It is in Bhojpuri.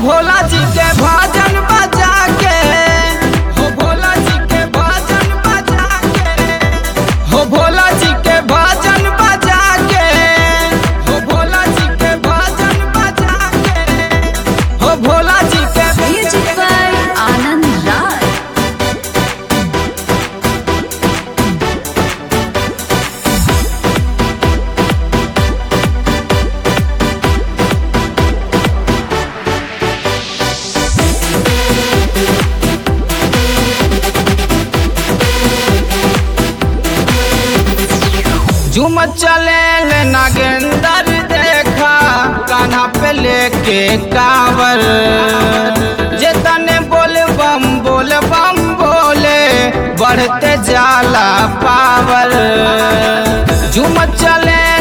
भोला जी के भजन बजा के हो भोला जी के भजन बजा के हो भोला जी के भजन बजा के हो भोला जी के भजन बजा के हो भोला जी के Music by Anand Raj. झूम चले ले नागेंदर देखा कान्हा पे लेके कावर जे तने बोल बम बोल बम बोले बढ़ते जाला पावर झूम चले